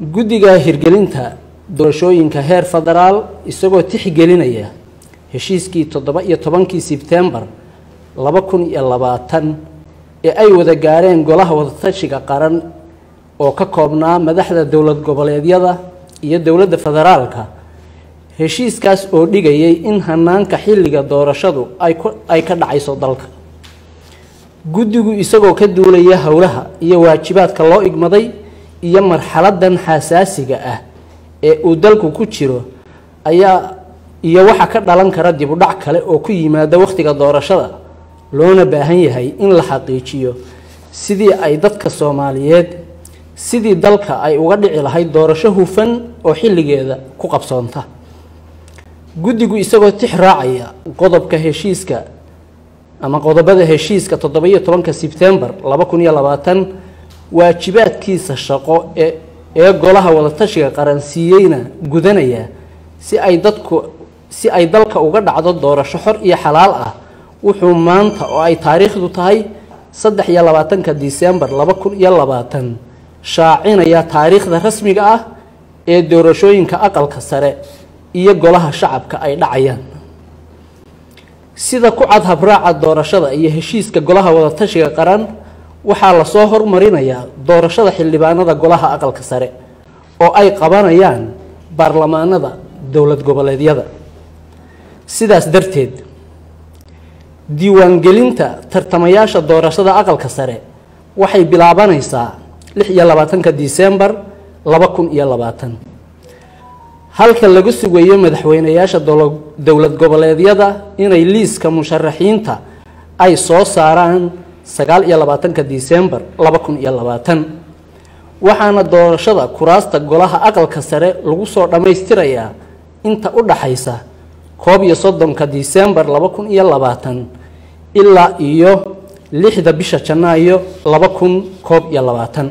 guddiga hirgelinta doorashooyinka heer federaal isagoo tixgelinaya heshiiskii toddoba iyo tobankii sebtembar laba kun iyo labaatan ee ay wada gaareen golaha wadatashiga qaran oo ka koobnaa madaxda dowlad goboleedyada iyo dowladda federaalka heshiiskaas oo dhigayay in hanaanka xilliga doorashadu ay ka dhacayso dalka guddigu isagoo ka duulaya howlaha iyo waajibaadka loo igmaday iyo marxaladan xasaasiga ah ee uu dalku ku jiro ayaa iyo waxa ka dhalan kara dib u dhac kale oo ku yimaada wakhtiga doorashada loona baahan yahay in la xaqiijiyo sidii ay dadka soomaaliyeed sidii dalka ay uga dhici lahayd doorasho hufan oo xilligeeda ku qabsoonta guddigu isagoo tix raacaya qodobka heshiiska ama qodobada heshiiska toddoba-iyo tobanka sebtembar laba kun iyo labaatan waajibaadkiisa shaqo ee ee golaha wadatashiga qaransiiyeyna gudanaya si ay dadku si ay dalka uga dhacdo doorasho xor iyo xalaal ah wuxuu maanta oo ay taariikhdu tahay saddex iyo labaatanka disembar laba kun iyo labaatan shaacinaya taariikhda rasmiga ah ee doorashooyinka aqalka sare iyo golaha shacabka ay dhacayaan sida ku cad habraaca doorashada iyo heshiiska golaha wadatashiga qaran waxaa lasoo hormarinayaa doorashada xildhibaanada golaha aqalka sare oo ay qabanayaan baarlamaanada dowlad goboleedyada sidaas darteed diiwaangelinta tartamayaasha doorashada aqalka sare waxay bilaabanaysaa lix iyo labaatanka disembar laba kun iyo labaatan halka laga sugayo madaxweyneyaasha dowlad goboleedyada inay liiska musharaxiinta ay soo saaraan sagaal iyo labaatanka disembar laba kun iyo labaatan waxaana doorashada kuraasta golaha aqalka sare lagu soo dhammaystirayaa inta u dhaxaysa koob iyo soddonka disembar laba kun iyo labaatan ilaa iyo lixda bisha janaayo laba kun koob iyo labaatan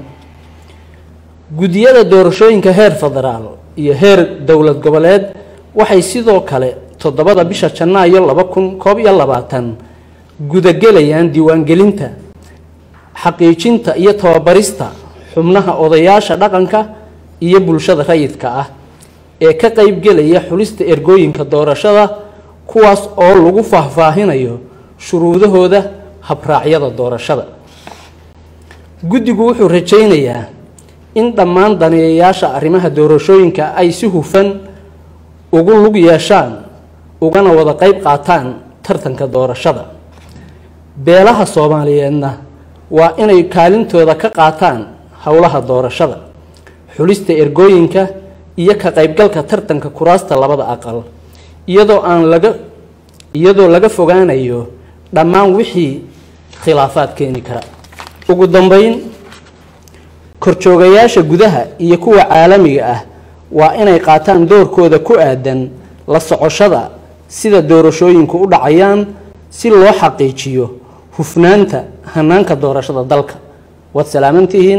guddiyada doorashooyinka heer federaal iyo heer dowlad goboleed waxay sidoo kale toddobada bisha janaayo laba kun koob iyo labaatan gudagelayaan diiwaangelinta xaqiijinta iyo tababarista xubnaha odayaasha dhaqanka iyo bulshada rayidka ah ee ka qeybgelaya xulista ergooyinka doorashada kuwaas oo lagu faahfaahinayo shuruudahooda habraacyada doorashada guddigu wuxuu rajaynayaa in dhammaan daneeyayaasha arrimaha doorashooyinka ay si hufan ugu lug yeeshaan ugana wada qeyb qaataan tartanka doorashada beelaha soomaaliyeedna waa inay kaalintooda ka qaataan howlaha doorashada xulista ergooyinka iyo ka qaybgalka tartanka kuraasta labada aqal iyadoo aan laga iyadoo laga fogaanayo dhammaan wixii khilaafaad keeni kara ugu dambeyn korjoogayaasha gudaha iyo kuwa caalamiga ah waa inay qaataan doorkooda ku aadan la socoshada sida doorashooyinku u dhacayaan si loo xaqiijiyo hufnaanta hanaanka doorashada dalka waad salaamantihiin